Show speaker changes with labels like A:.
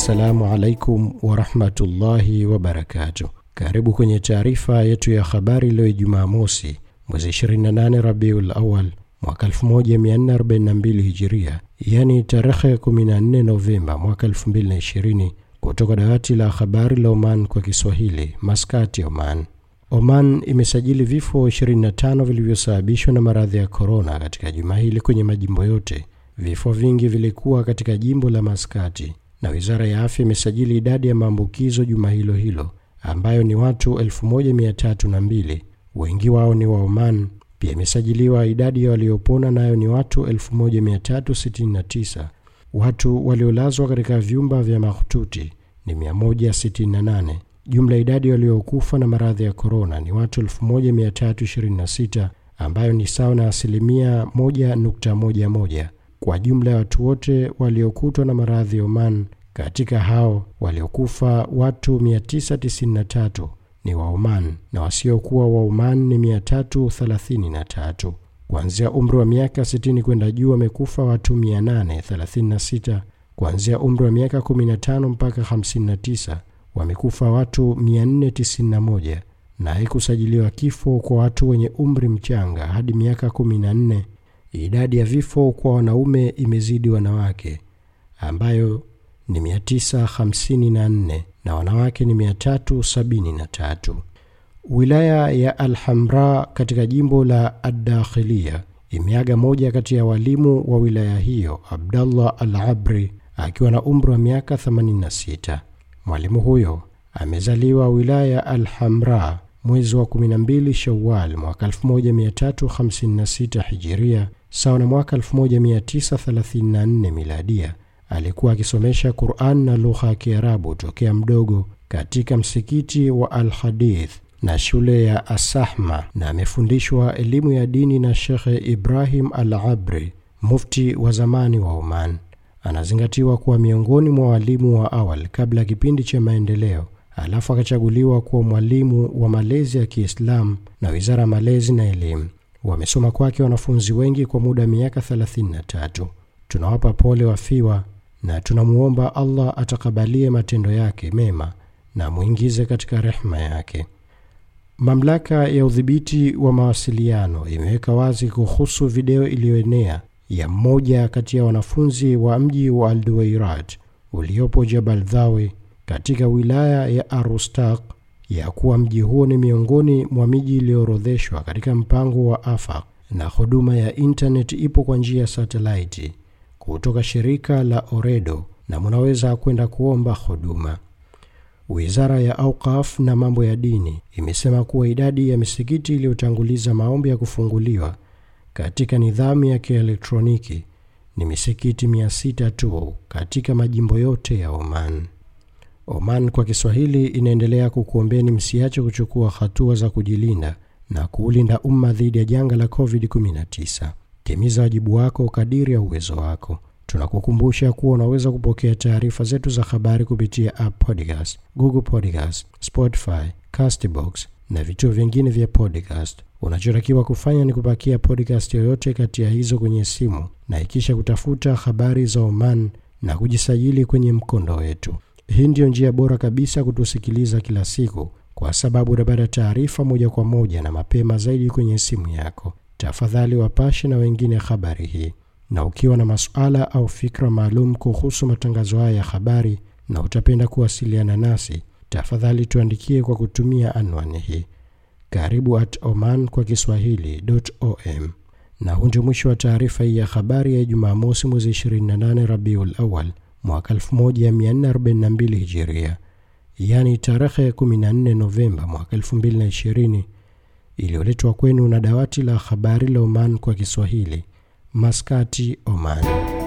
A: Assalamu alaikum warahmatullahi wabarakatuh. Karibu kwenye taarifa yetu ya habari leo Ijumaa mosi mwezi 28 Rabiul Awal mwaka 1442 Hijiria, yani tarehe 14 Novemba mwaka 2020, kutoka dawati la habari la Oman kwa Kiswahili, Maskati, Oman. Oman imesajili vifo 25 vilivyosababishwa na maradhi ya korona katika juma hili kwenye majimbo yote. Vifo vingi vilikuwa katika jimbo la Maskati, na wizara ya afya imesajili idadi ya maambukizo juma hilo hilo ambayo ni watu 1302 wengi wao ni wa Oman. Pia imesajiliwa idadi ya waliopona nayo ni watu 1369. Watu waliolazwa katika vyumba vya mahututi ni 168. Jumla idadi waliokufa na maradhi ya korona ni watu 1326 ambayo ni sawa na asilimia 1.11 kwa jumla ya watu wote waliokutwa na maradhi ya Oman. Katika hao waliokufa watu 993 ni wa Oman na wasiokuwa wa Oman ni 333. Kuanzia umri wa miaka 60 kwenda juu wamekufa watu 836. Kuanzia umri wa miaka 15 mpaka 59 wamekufa watu 491 na haikusajiliwa kifo kwa watu wenye umri mchanga hadi miaka 14. Idadi ya vifo kwa wanaume imezidi wanawake ambayo ni 954 na wanawake ni 373. Wilaya ya Alhamra katika jimbo la Addakhilia imeaga moja kati ya walimu wa wilaya hiyo, Abdallah Al-Abri akiwa na umri wa miaka 86. Mwalimu huyo amezaliwa wilaya ya Alhamra mwezi wa 12 Shawal mwaka 1356 Hijiria, sawa na mwaka 1934 Miladia. Alikuwa akisomesha Quran na lugha ya Kiarabu tokea mdogo katika msikiti wa Al-Hadith na shule ya Asahma na amefundishwa elimu ya dini na Shekhe Ibrahim Al-Abri, mufti wa zamani wa Oman. Anazingatiwa kuwa miongoni mwa walimu wa awal kabla ya kipindi cha maendeleo, alafu akachaguliwa kuwa mwalimu wa malezi ya Kiislamu na Wizara ya Malezi na Elimu. Wamesoma kwake wanafunzi wengi kwa muda wa miaka 33. Tunawapa pole wafiwa na tunamwomba Allah atakabalie matendo yake mema na mwingize katika rehma yake. Mamlaka ya udhibiti wa mawasiliano imeweka wazi kuhusu video iliyoenea ya mmoja kati ya wanafunzi wa mji wa Alduweirat uliopo Jabal Dhawi katika wilaya ya Arustaq ya kuwa mji huo ni miongoni mwa miji iliyoorodheshwa katika mpango wa AFAQ na huduma ya intanet ipo kwa njia ya satelaiti kutoka shirika la Oredo na munaweza kwenda kuomba huduma. Wizara ya Auqaf na mambo ya dini imesema kuwa idadi ya misikiti iliyotanguliza maombi ya kufunguliwa katika nidhamu ya kielektroniki ni misikiti mia sita tu katika majimbo yote ya Oman. Oman kwa Kiswahili inaendelea kukuombeni msiache kuchukua hatua za kujilinda na kuulinda umma dhidi ya janga la COVID-19. Timiza wajibu wako kadiri ya uwezo wako. Tunakukumbusha kuwa unaweza kupokea taarifa zetu za habari kupitia app Podcast, Google Podcast, Spotify, Castbox na vituo vingine vya podcast. Unachotakiwa kufanya ni kupakia podcast yoyote kati ya hizo kwenye simu na ikisha kutafuta habari za Oman na kujisajili kwenye mkondo wetu. Hii ndiyo njia bora kabisa kutusikiliza kila siku, kwa sababu utapata taarifa moja kwa moja na mapema zaidi kwenye simu yako. Tafadhali wapashe na wengine habari hii, na ukiwa na masuala au fikra maalum kuhusu matangazo haya ya habari na utapenda kuwasiliana nasi, tafadhali tuandikie kwa kutumia anwani hii karibu at oman kwa kiswahili.om. Na huu ndio mwisho wa taarifa hii ya habari ya Jumamosi mwezi 28 Rabiul Awal mwaka 1442 Hijiria, yaani tarehe 14 Novemba mwaka 2020, iliyoletwa kwenu na dawati la habari la Oman kwa Kiswahili, Maskati, Oman.